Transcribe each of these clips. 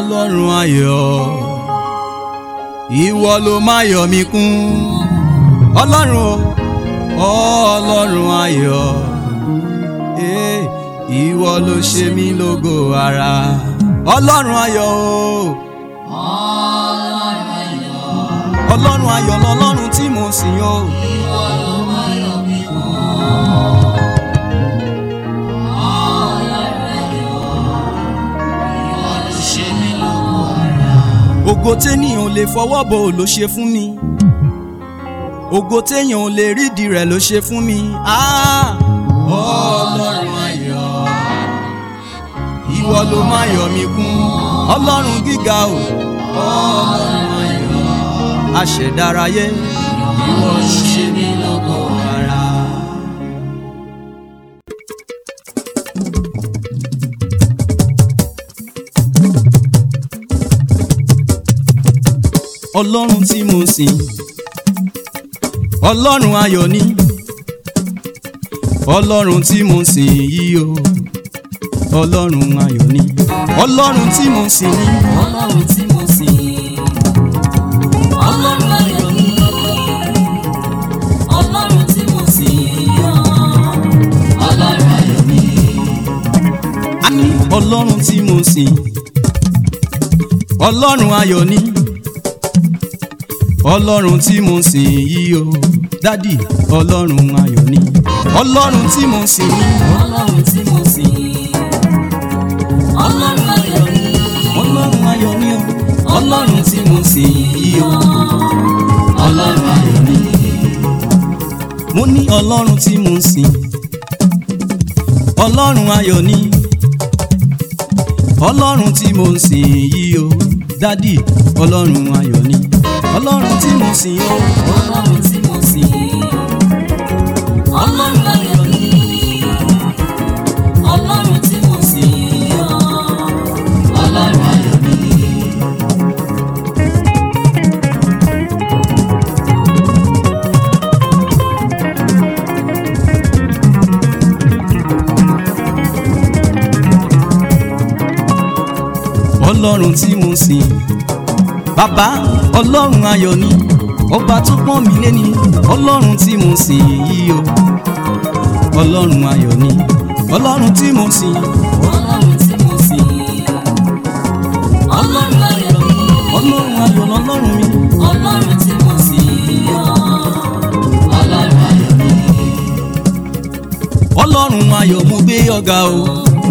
ọlọ́run ayọ̀ ìwọ ló máa yọ̀ mí kún ọlọ́run o ọlọ́run ayọ̀ eh, ìwọ ló ṣe mí lógo ara ọlọ́run ayọ̀ o ọlọ́run ayọ̀ lọ́lọ́run tí mo sìn o. ògo téèyàn ò lè fọwọ́ bò ló ṣe fún mi ògo téèyàn ò lè rídìí rẹ̀ ló ṣe fún mi. Ah! ọlọ́run ayọ̀ ìwọ ló máa yọ̀ mí kún ọlọ́run gíga o ọlọ́run ayọ̀ aṣẹ̀dáráyé ìwọ ló ṣe mí lógo ara. ọlọ́run tí mo sìn ọlọ́run ayọ̀ ni ọlọ́run tí mo sìn yìí o ọlọ́run ayọ̀ ni ọlọ́run tí mo sìn ni Ọlọ́run tí mo sìn. Ọlọ́run ayọ̀ ni. Ọlọ́run tí mo sìn. Ọlọ́run ayọ̀ ni. àní ọlọ́run tí mo sìn ọlọ́run ayọ̀ ni ọlọ́run tí mo sìn yìí o dádì ọlọ́run ayọ̀ ni ọlọ́run tí mo sìn ni Ọlọ́run tí mo sìn. Ọlọ́run ayọ̀ ni. ọlọ́run ayọ̀ ni o ọlọ́run tí mo sìn yìí o Ọlọ́run ayọ̀ ni. mo ní ọlọ́run tí mo sìn ọlọ́run ayọ̀ ni ọlọ́run tí mo sìn yìí o dádì ọlọ́run ayọ̀ ni ọlọ́run tí mo sìn o Ọlọ́run tí mo sìn. Ọlọ́run ayọ̀ ni. Ọlọ́run tí mo sìn. Ọlọ́run ayọ̀ ni. ọlọ́run tí mo sìn bàbá ọlọ́run ayọ̀ ni ọba tó pọ́n mi lé ní ọlọ́run tí mo sìn yìí o ọlọ́run ayọ̀ ni ọlọ́run tí mo sìn Ọlọ́run tí mo sìn. Ọlọ́run ayọ̀ ni. ọlọ́run ayọ̀ lọ́lọ́run mi Ọlọ́run tí mo sìn. Ọlọ́run ayọ̀ ni. ọlọ́run ayọ̀ mo gbé ọ̀gá o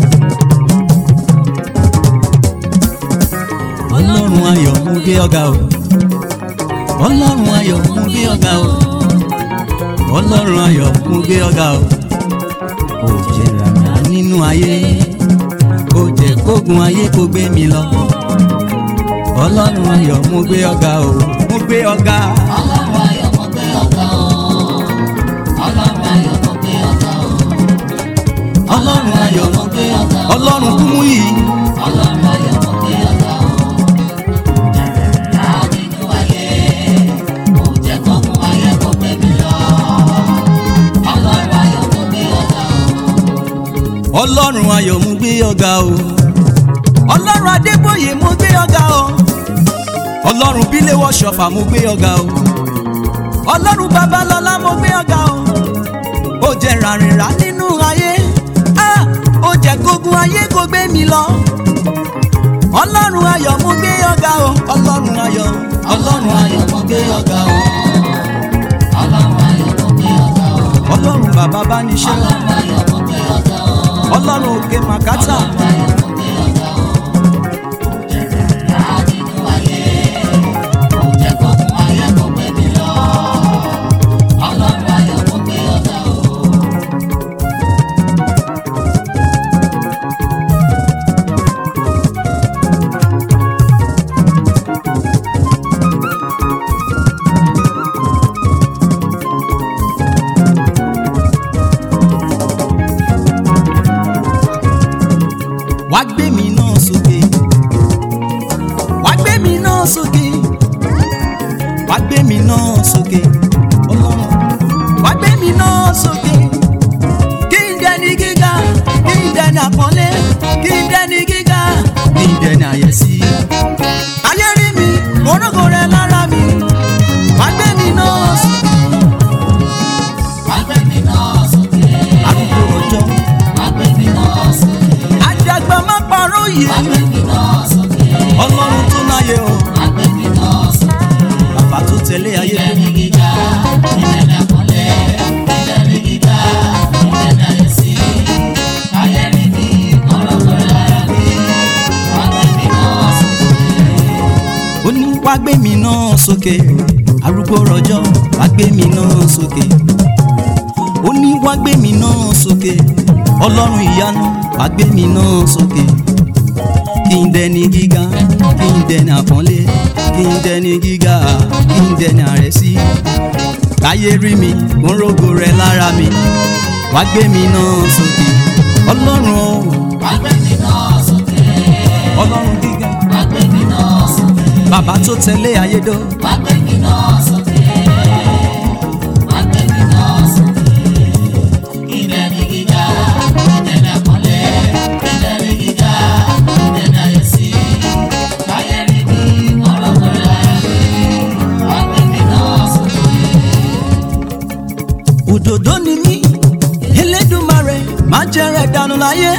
ọlọ́run ayọ̀ mo gbé ọ̀gá o ọlọ́run ayọ̀ mo gbé ọ̀gá o ọlọ́run ayọ̀ mo gbé ọ̀gá o ó jẹ́ rárá nínú ayé ó jẹ́ kógun ayé kó gbé mi lọ ọlọ́run ayọ̀ mo gbé ọ̀gá o mo gbé ọ̀gá Ọlọ́run ayọ̀ mo gbé ọ̀gá o. Ọlọ́run ayọ̀ mo gbé ọ̀gá o. ọlọ́run ayọ̀ mo gbé ọ̀gá o. ọlọ́run kúmú yìí Ọlọ́run ayọ̀ mo gbé ọ̀gá o. Jẹ̀rẹ̀rẹ̀ nínú ayé, kò jẹ́ kó mú ayé kó gbé mi lọ. Ọlọ́run ayọ̀ mo gbé ọ̀gá o. ọlọ́run ayọ̀ mo gbé ọ̀gá o ọlọ́run adébóyè mo gbé ọ̀gá o ọlọ́run bíléwọ̀ ṣọ̀fà mo gbé ọ̀gá o ọlọ́run babalọ́lá mo gbé ọ̀gá o ó jẹ́ ràrìnrà nínú ayé ah, ó jẹ́ kógun ayé kó gbé mi lọ ọlọ́run ayọ̀ mo gbé ọ̀gá o ọlọ́run ayọ̀ Ọlọ́run ayọ̀ mo gbé ọ̀gá o. Ọlọ́run ayọ̀ mo gbé ọ̀gá o. ọlọ́run bàbá bá ní ṣe Ọlọ́run ayọ̀ mo gbé ọ̀gá o. ọlọ́run òkè màkátà Ọlọ́run ayọ̀ mo gbé ọ̀gá o. Jẹ̀rẹ̀rẹ̀ nínú ayé, kò jẹ́ kó mú ayé kó gbé mi lọ. Ọlọ́run ayọ̀ mo gbé ọ̀gá o. wá gbé mi náà sókè wá gbé mi náà sókè wá gbé mi náà sókè ọlọ́run wá gbé mi náà sókè kí n dẹni gíga kí n dẹni àpọ́nlé kí n dẹni gíga kí n dẹni àyẹ́sí yìí wá gbé mi náà sókè. ọlọ́run tó náyé o wá gbé mi náà sókè. bàbá tó tẹ̀lé ayé Ilẹ̀ ní gíga, ilẹ̀ ní àpọ́nlé, ilẹ̀ ní gíga, ilẹ̀ ní àyẹ̀sí. Ayé rí mi, ọlọ́gbọ̀n lára mi, wá gbé mi náà sókè. ó ní wá gbé mi náà sókè arúgbó rọjọ́ wá gbé mi náà sókè ó ní wá gbé mi náà sókè ọlọ́run ìyanu wá gbé mi náà sókè kí n dẹni gíga kí n dẹni àpọ́nlé kí n dẹni gíga kí n dẹni àrẹ̀sí káyé rí mi kó ń rógo rẹ lára mi wá gbé mi náà sókè ọlọ́run o Wá gbé mi náà sókè. ọlọ́run gíga Wá gbé mi náà sókè. bàbá tó tẹ̀lé ayédò Wá gbé mi náà sókè. Wá gbé mi náà sókè. Ilẹ̀ ní gíga, ilẹ̀ ní àpọ́nlé, ilẹ̀ ní gíga, ilẹ̀ ní àyẹ̀sí. Ayé rí mi, ọlọ́gbọ̀n lára mi, wá gbé mi náà sókè. òdòdó ni mí elédùmarè má jẹrẹ dànù láyé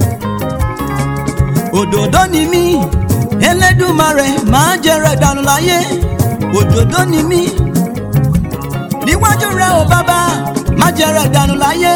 òdòdó ni mí elédùmarè má jẹrẹ dànù láyé òdòdó ni mí níwájú rẹ ò bàbá má jẹrẹ dànù láyé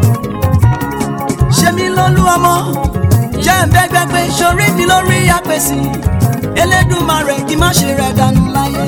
ṣe mí lólú ọmọ jẹ́ ń bẹ́gbẹ́gbẹ́ sórí mi lórí àpèsè elédùmarè kí má ṣe rẹ dànù láyé.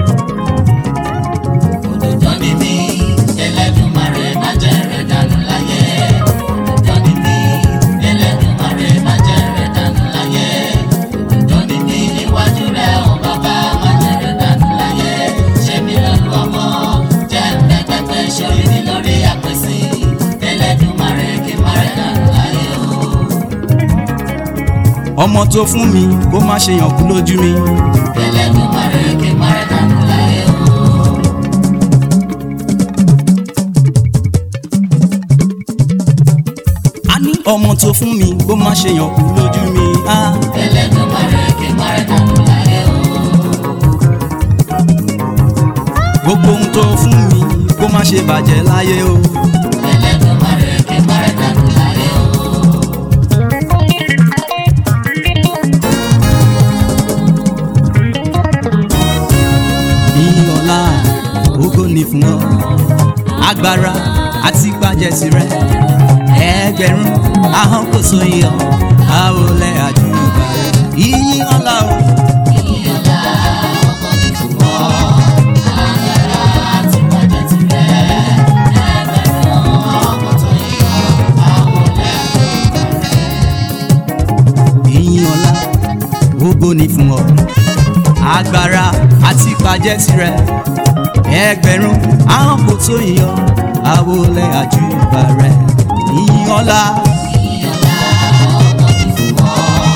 Òdòdó ni mí, Ẹlẹ́dùmarè má jẹ́ rẹ̀ dànù láyé. Òdòdó ni mí, Ẹlẹ́dùmarè má jẹ́ rẹ̀ dànù láyé. Òdòdó ni mí, níwájú rẹ̀ ò bàbá má jẹ́ rẹ̀ dànù láyé. Ṣé mi lọ́nu ọmọ, jẹ́ pẹ́pẹ́pẹ́ sórí mi lórí àpèsè. Ẹlẹ́dùmarè kí má rẹ̀ dànù láyé o. ọmọ tó fún mi kó má ṣe yàn kú lójú mi. Ẹlẹ́dùmarè kí má rẹ̀ dànù láyé o. a ní ọmọ tó fún mi kó má ṣe yàn kú lójú mi. Ah. Ẹlẹ́dùmarè kí má rẹ̀ dànù láyé o. gbogbo ohun tó fún mi kó má ṣe bàjẹ́ láyé o. Ẹlẹ́dùmarè kí má rẹ̀ dànù láyé o. ní ọlá ògo ni fún ọ agbára àti pàjẹsí rẹ ẹgbẹ̀rún ahọ́n kò so iyọ̀ àwòlẹ̀ àjùbà rẹ yíyí ọlá o. Ìyọ̀lá ọkọ ní fún ọ, agbára àti pàjẹ́ tirẹ̀. Ẹgbẹ̀rún ọkọ̀ tó yọ, àwọlẹ̀ yíyí ọlá ògo ni fún ọ agbára àti pàjẹsí rẹ ẹgbẹ̀rún ahọ́n kò so iyọ̀ àwòlẹ̀ àjùbà rẹ yíyí ọlá. Ìyọ̀lá ọkọ ní fún ọ,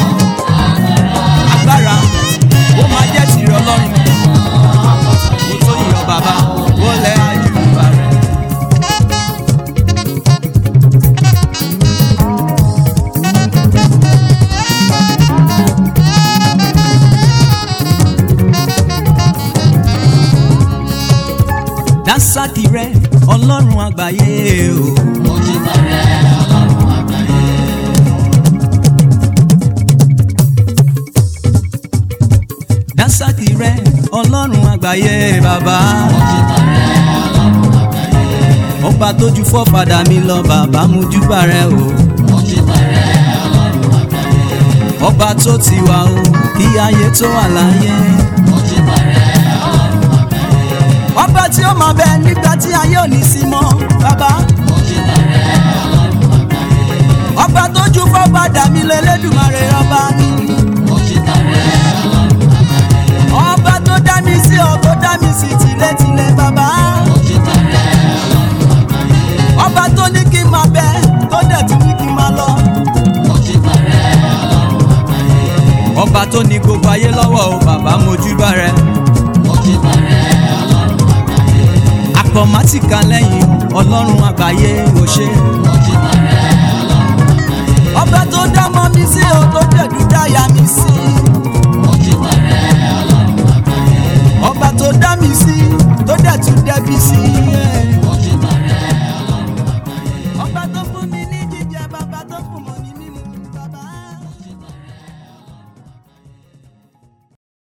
agbára ó máa jẹ́ tìrẹ ọlọ́run ọkọ̀ tó mo tó yọ bàbá ó lẹ́ àjùbà rẹ̀. dásàkì rẹ ọlọ́run àgbáyé o mojú bàrẹ̀ ọlọ́run àgbáyé. dásàkì rẹ ọlọ́run àgbáyé bàbá Mojú bàrẹ̀ ọlọ́run àgbáyé. ọba tójú fọ́fadà mi lọ bàbá mojúbà rẹ o Mojú bàrẹ̀ ọlọ́run àgbáyé. ọba tó ti wà o kí ayé tó wà láyé. Mojú bàrẹ̀ ọlọ́run àgbáyé. ọba tí ó máa bẹ nígbà tí ayé ò ní sí mọ́ bàbá Mojú bàrẹ̀ ọlọ́run àgbáyé. ọba tó ju fọ́ba dàmí lọ Elédùmarè ọba mi Mojú bàrẹ̀ ọlọ́run àgbáyé. ọba tó dá mi sí ọ tó dá mi sí tìlétìlé bàbá Mojú bàrẹ̀ ọlọ́run àgbáyé. ọba tó ní kí n máa bẹ tó dẹ̀ tún ní kí n máa lọ Mojú bàrẹ̀ ọlọ́run àgbáyé. ọba tó ní gbogbo ayé lọ́wọ́ o bàbá mojúbà rẹ Mojú bàrẹ̀ ọlọ́run àgbáyé. àpọ̀mátìkà lẹ́yìn ọlọ́run àgbáyé ò ṣe Mojú bàrẹ̀ ọlọ́run àgbáyé. ọba tó dá mọ́ mi sí o tó dẹ̀ dún dáyà mi sí Mojú bàrẹ̀ ọlọ́run àgbáyé. ọba tó dá mi sí tó dẹ̀ tún dẹ́bi sí